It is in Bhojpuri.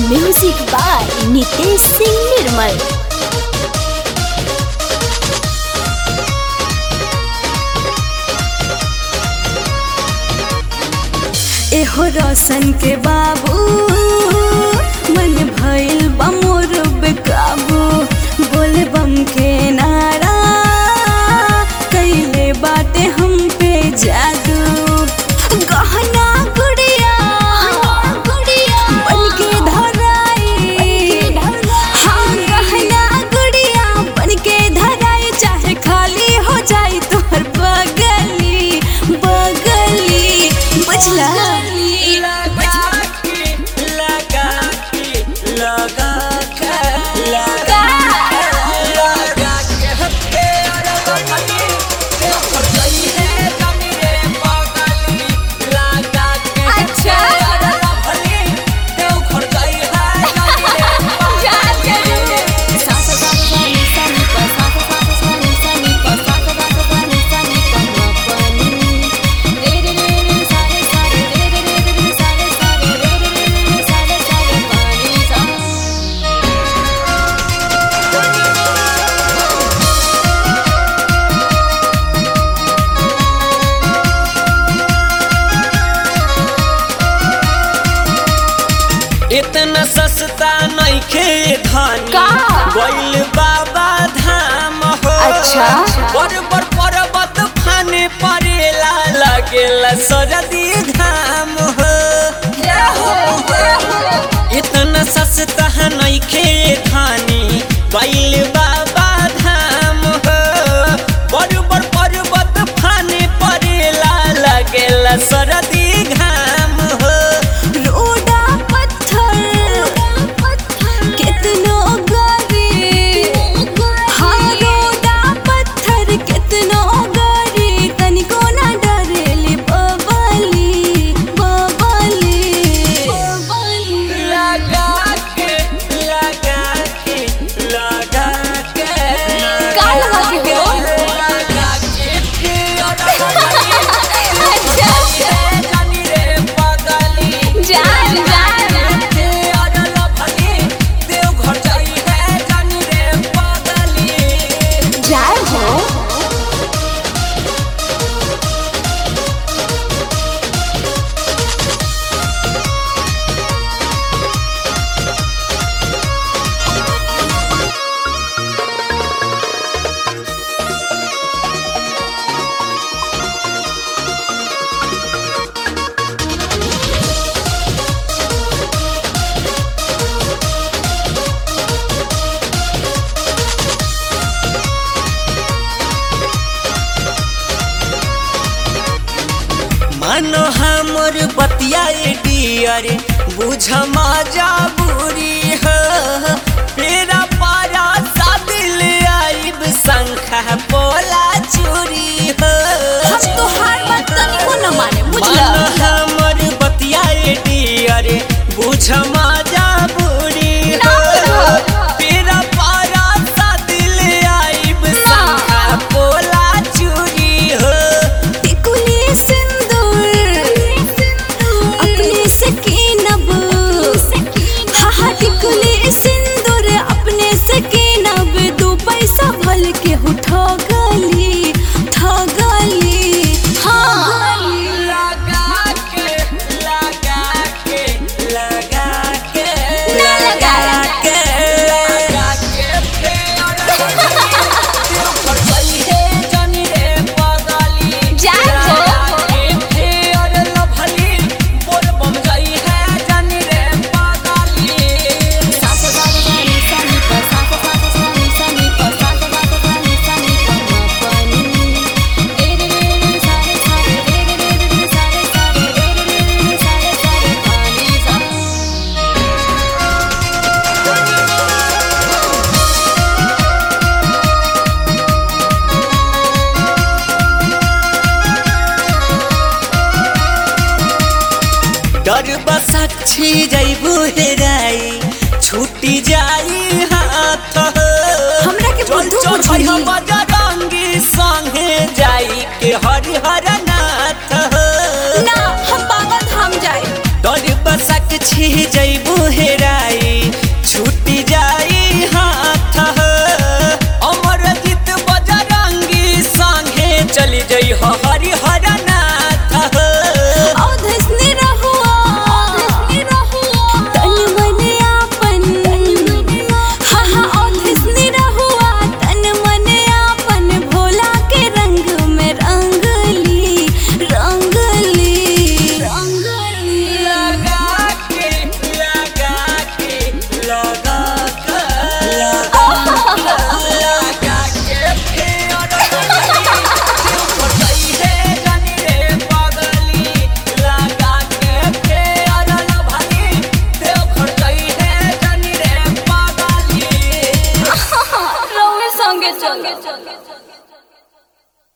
म्यूजिक बाय नितेश सिंह निर्मल एहो रोशन के बाबू मन भइल बा मोर बेकाबू बोले बम के नारा कैले बाटे हम पे जादू गहना गुड़िया बन के धराई हाँ गहना गुड़िया बन के धराई चाहे खाली हो जाई तोहर बगली बगली बुझला इतना सस्ता नइखे धनी का? गइल बाबा धाम हो अच्छा। बड़ बड़ पर्वत फाने परेला लगेला सरदी घाम हो इतना सस्ता नइखे धनी गइल बाबा धाम हो बड़ बड़ पर्वत फाने परेला लगेला सरदी घाम हो रोडा पत्थर कितनो गरी हाँ रोडा पत्थर कितनो गरी तनिको ना डरेली बबली बबली लगा के लगा के लगा के का लगा के हो? लगा के फिर जानी रे पगली जान जान के अडल भली देव घर जाई है जानी रे पगली जाए हो मानो हमर बतिया डियर बुझ मजा बुरी हो तेरा पारा सादिल आइब शंखा पोला चूरी हो हम तो हार बात तनिको न माने बुझला मानो हमर बतिया डियर बुझ मजा बुरी हो तेरा पारा सादिल आइब शंखा पोला चूरी हो टिकुली सिंदूर अपने से कीनब हाँ हाँ टिकुली सिंदूर अपने से कीनब दू पैसा भल के उठो गली ठगली हाँ लगा के लगा के लगा के ना लगा। के लगा के फेर दिल पर चली है जानी रे पगली जान हो। लगा के फेर लभली बोल बम जाई है जानी रे पगली डर बसाक्षी जैबू हेराई छूटी जाई हाथ हमरा के बुद्धू बुझली। बजरंगी संगे जाई के हरिहर नाथ ना हम बाबा धाम जाए डर बसाक्षी जैबू हेराई चलो